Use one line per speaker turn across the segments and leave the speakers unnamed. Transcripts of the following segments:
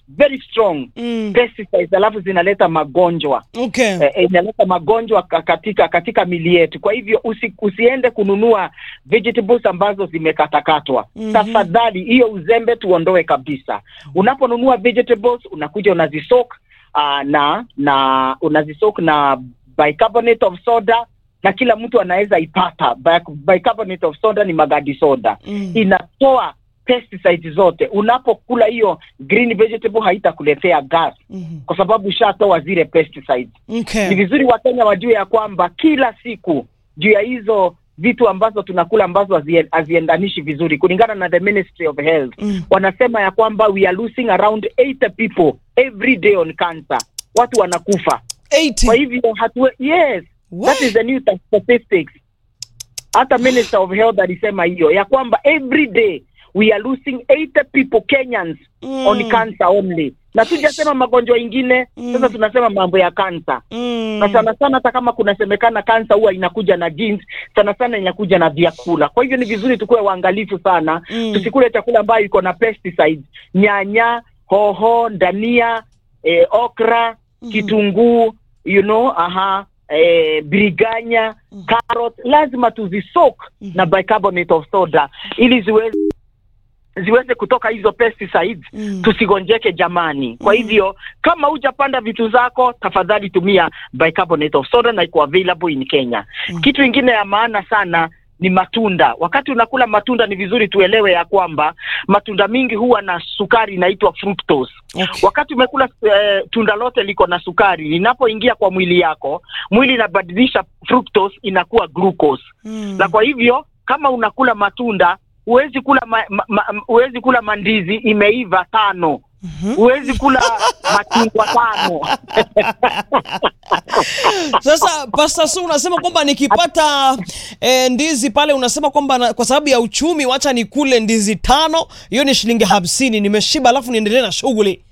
very strong
Mm.
pesticides alafu zinaleta magonjwa
Okay.
eh, eh, inaleta magonjwa ka- katika katika mili yetu. Kwa hivyo usi, usiende kununua vegetables ambazo zimekatakatwa.
Mhm.
Tafadhali hiyo uzembe tuondoe kabisa. Unaponunua vegetables unakuja unazisok uh, na na unazisok na bicarbonate of soda na kila mtu anaweza ipata. Bic- Bicarbonate of soda ni magadi soda
Mm.
inatoa pesticides zote. Unapokula hiyo green vegetable haitakuletea gas
Mhm.
kwa sababu ushatoa zile pesticides ni
Okay.
vizuri wakenya wajue ya kwamba kila siku juu ya hizo vitu ambazo tunakula ambazo hazie- haziendanishi vizuri kulingana na the ministry of health
Mm.
wanasema ya kwamba we are losing around 80 people every day on cancer watu wanakufa kwa
80.
hivyo hatue yes that is the new statistics hata minister of health alisema hiyo ya kwamba every day we are losing 80 people kenyans
Mm.
on cancer only na tujasema magonjwa ingine
Mm.
sasa tunasema mambo ya kansa
Mm.
na sana sana hata kama kunasemekana kansa huwa inakuja na genes, sana sana inakuja na vyakula. Kwa hivyo ni vizuri tukuwe waangalifu sana
Mm.
tusikule chakula ambayo iko na pesticides, nyanya, hoho, dania, eh, okra,
Mhm.
kitunguu, you know, aha, eh, biriganya,
Mhm.
carrot, lazima tuzisok
Mhm.
na bicarbonate of soda ili ziweze ziweze kutoka hizo pesticides
Mm.
tusigonjeke jamani. Kwa
Mm.
hivyo kama hujapanda vitu zako, tafadhali tumia bicarbonate of soda na iko available in Kenya.
Mm.
Kitu ingine ya maana sana ni matunda. Wakati unakula matunda, ni vizuri tuelewe ya kwamba matunda mingi huwa na sukari inaitwa fructose.
Okay.
Wakati umekula eh, tunda lote liko na sukari, linapoingia kwa mwili yako, mwili inabadilisha fructose inakuwa glucose
Mm.
na kwa hivyo kama unakula matunda huwezi kula ma, ma, ma, huwezi kula mandizi imeiva tano
Mhm.
huwezi kula machungwa tano
Sasa Pastor Su unasema kwamba nikipata eh, ndizi pale unasema kwamba na, kwa sababu ya uchumi wacha nikule ndizi tano, hiyo ni shilingi hamsini, nimeshiba alafu niendelee na shughuli.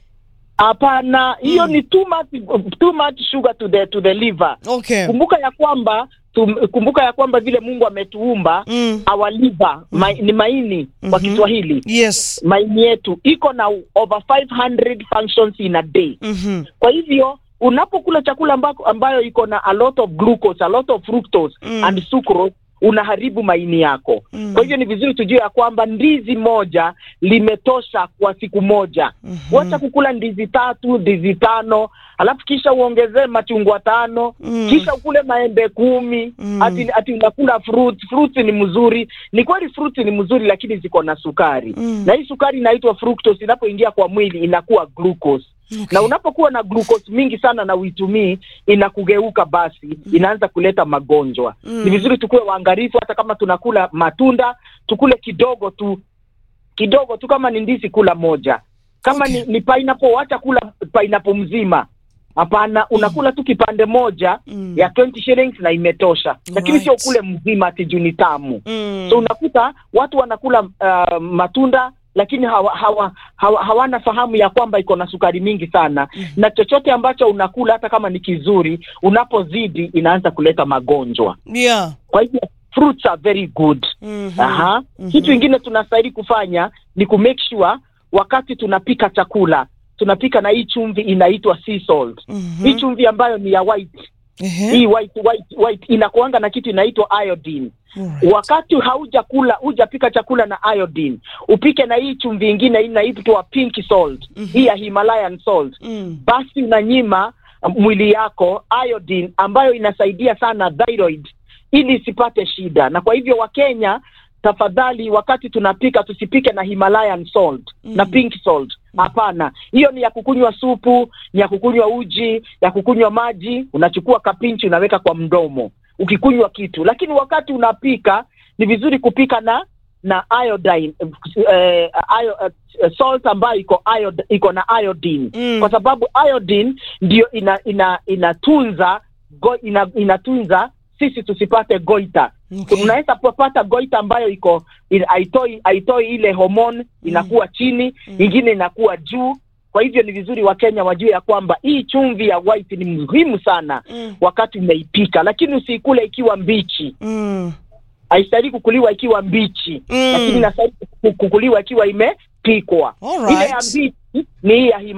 hapana hiyo
Mm.
ni too much, too much sugar to the, to the liver
Okay.
kumbuka ya kwamba tum, kumbuka ya kwamba vile mungu ametuumba
Mm.
our liver ma, ni maini kwa
Mhm.
kiswahili
Yes.
maini yetu iko na over 500 functions in a day
Mhm.
kwa hivyo unapokula chakula ambako, ambayo iko na a lot of glucose, a lot of fructose
Mm.
and sucrose unaharibu maini yako
Mm.
kwa hivyo ni vizuri tujue ya kwamba ndizi moja limetosha kwa siku moja
Mhm.
wacha kukula ndizi tatu ndizi tano alafu kisha uongezee machungwa tano
Mm.
kisha ukule maembe kumi
Mm.
ati, ati unakula fruit fruits ni mzuri ni kweli fruits ni mzuri lakini ziko na sukari
Mm.
na hii sukari inaitwa fructose inapoingia kwa mwili inakuwa glucose
Okay.
na unapokuwa na glucose mingi sana na uitumii inakugeuka basi inaanza kuleta magonjwa
Mm.
ni vizuri tukuwe waangalifu hata kama tunakula matunda tukule kidogo tu kidogo tu kama ni ndizi kula moja kama
Okay.
ni, ni pineapple wacha kula pineapple mzima hapana unakula tu kipande moja
Mm.
ya 20 shillings na imetosha lakini
Right.
sio kule mzima ati juu ni tamu
Mm.
so unakuta watu wanakula uh, matunda lakini hawa, hawa, hawa, hawana fahamu ya kwamba iko na sukari mingi sana
Mhm.
na chochote ambacho unakula hata kama ni kizuri unapozidi inaanza kuleta magonjwa
Yeah.
kwa hivyo fruits are very good
Mhm.
Aha.
Mhm.
kitu ingine tunastahili kufanya ni ku make sure wakati tunapika chakula tunapika na hii chumvi inaitwa sea salt
Mhm.
hii chumvi ambayo ni ya white
Ehe.
hii white white white inakuanga na kitu inaitwa iodine
Alright.
wakati haujakula hujapika chakula na iodine upike na hii chumvi ingine inaitwa pink salt
Mhm.
hii ya himalayan salt
Mm.
basi unanyima um, mwili yako iodine ambayo inasaidia sana thyroid ili isipate shida na kwa hivyo wakenya tafadhali wakati tunapika tusipike na himalayan salt
Mhm.
na pink salt hapana hiyo ni ya kukunywa supu ni ya kukunywa uji ya kukunywa maji unachukua kapinchi unaweka kwa mdomo ukikunywa kitu lakini wakati unapika ni vizuri kupika na na iodine eh, io, eh, salt ambayo iko iod, iko na iodine
Mm.
kwa sababu iodine ndio ina ina inatunza go, ina, inatunza sisi tusipate goita
Okay.
unaweza kupata goita ambayo iko in- haitoi haitoi ile homoni inakuwa chini
Mm.
ingine inakuwa juu kwa hivyo ni vizuri wakenya wajue ya kwamba hii chumvi ya white ni muhimu sana
Mm.
wakati umeipika lakini usiikule ikiwa mbichi
Mm.
haistahili kukuliwa ikiwa mbichi
Mm.
lakini inastahili kukuliwa ikiwa imepikwa
Alright.
ile ya mbichi ni hii ya